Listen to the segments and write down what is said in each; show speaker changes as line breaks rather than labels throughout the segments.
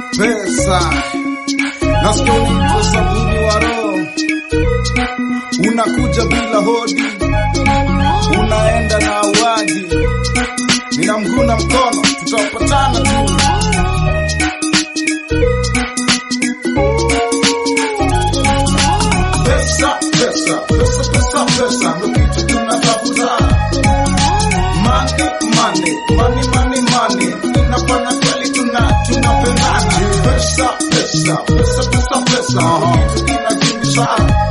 pesa nasikia unaitwa sabuni wa roho, unakuja bila hodi, unaenda na awadi, nina mguna mkono, tutapatana tu. Pesa, pesa, pesa, pesa, pesa, ndo kitu tunatafuta. Money, money, money, money, money. Inafanya kweli tuna tunapendana. Pesa, pesa, pesa, pesa, pesa. Kitu kinakimbisha.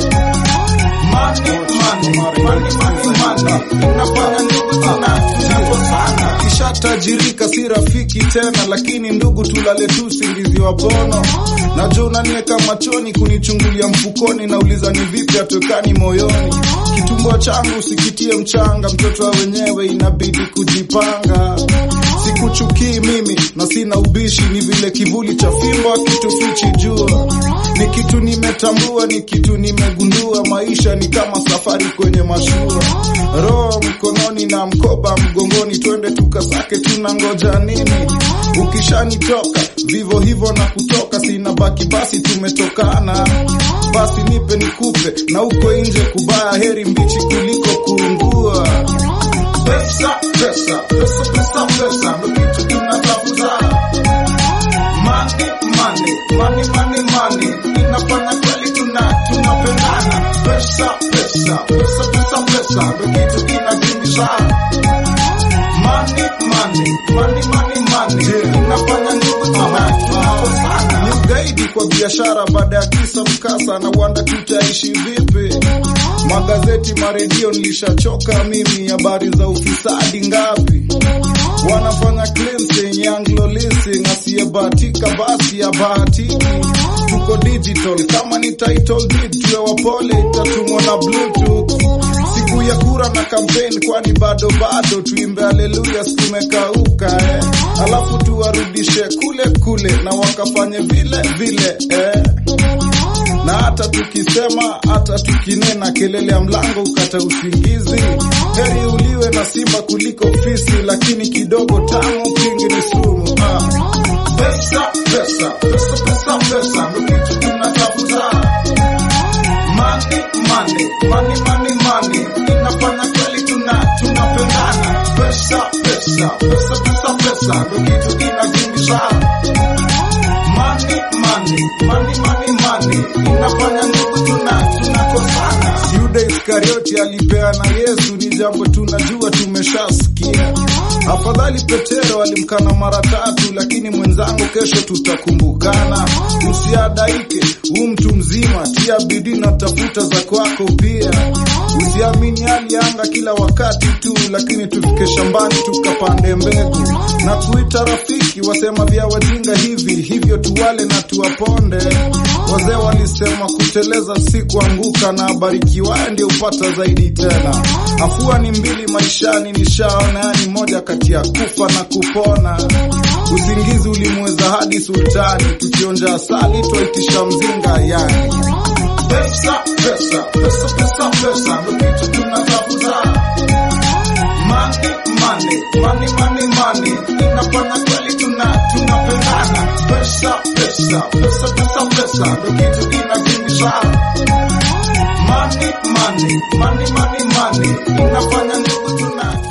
Money, money, money, money, money. Inafanya ndugu tuna tunakosana. Kishatajirika si rafiki tena, lakini ndugu tulale tu usingizi wa bono. Najua unaniweka machoni kunichungulia mfukoni, nauliza ni vipi atwekani moyoni. Kitumbua changu usikitie mchanga, mtoto wa wenyewe inabidi kujipanga. Sikuchukii mimi na sina ubishi, ni vile kivuli cha fimbo kitufichi jua. Ni kitu nimetambua, ni kitu nimegundua, maisha ni kama safari kwenye mashua. Roho mkononi na mkoba mgongoni, twende tukasake, tunangoja nini? Ukishanitoka vivo hivyo na kutoka, sina baki basi, tumetokana basi, nipe nikupe, na uko nje kubaya, heri mbichi kuliko kuungua. Pesa, pesa, pesa, pesa, pesa, ndo kitu tunatafuta. Money, money, money, money, money. Inafanya kweli tuna tunapendana. Pesa, pesa, pesa, pesa, pesa, ndo kitu kinakimbisha. Money, money, money, money, money. Inafanya ndugu tuna tunakosana. Ni ugaidi kwa biashara baada ya kisa mkasa, na wanda tutaishi vipi? Magazeti, maredio, nilishachoka mimi. Habari za ufisadi ngapi? Wanafanya cleansing, Anglo leasing, asiyebahatika basi abahatiki. Tuko digital, kama ni title deed tuwe wapole, itatumwa na bluetooth. Siku ya kura na campaign, kwani bado bado tuimbe haleluya, sikumekauka eh. Alafu tuwarudishe kule kule na wakafanye vile vile eh na hata tukisema hata tukinena, kelele ya mlango ukata usingizi. Heri uliwe na simba kuliko fisi, lakini kidogo tamu kingi ni sumu. Ah. Pesa, pesa, pesa, pesa, pesa, ndo kitu tunatafuta. Money, money, money, money, money. Inafanya kweli tuna tunapendana. Pesa, pesa, pesa, pesa, pesa, ndo kitu kinakimbisha. Money, money, money, money, money. Inafanya ndugu tuna tunakosana. Yuda Iskarioti alipeana Yesu, ni jambo tunajua tumeshasikia. Afadhali Petero alimkana mara tatu, lakini mwenzangu, kesho tutakumbukana. Usiadaike, huu mtu mzima, tia bidii na tafuta za kwako pia. Usiamini hali ya anga kila wakati tu, lakini tufike shambani tukapande mbegu na kuita rafiki. Wasema vya wajinga hivi hivyo, tuwale na tuwaponde. Wazee walisema kuteleza si kuanguka, na abarikiwaye ndio upata zaidi tena. Afua ni mbili maishani, nishaona yani moja kati ya kufa na kupona. Usingizi ulimweza hadi sultani, tukionja asali twaitisha mzinga yani. Pesa, pesa, pesa, pesa, pesa, ndo kitu tunatafuta. Money, money, money, money, money. Inafanya kweli tuna tunapendana. Pesa, pesa, pesa, pesa, pesa, ndo kitu kinakimbisha. Money, money, money, money, money. Inafanya ndugu tuna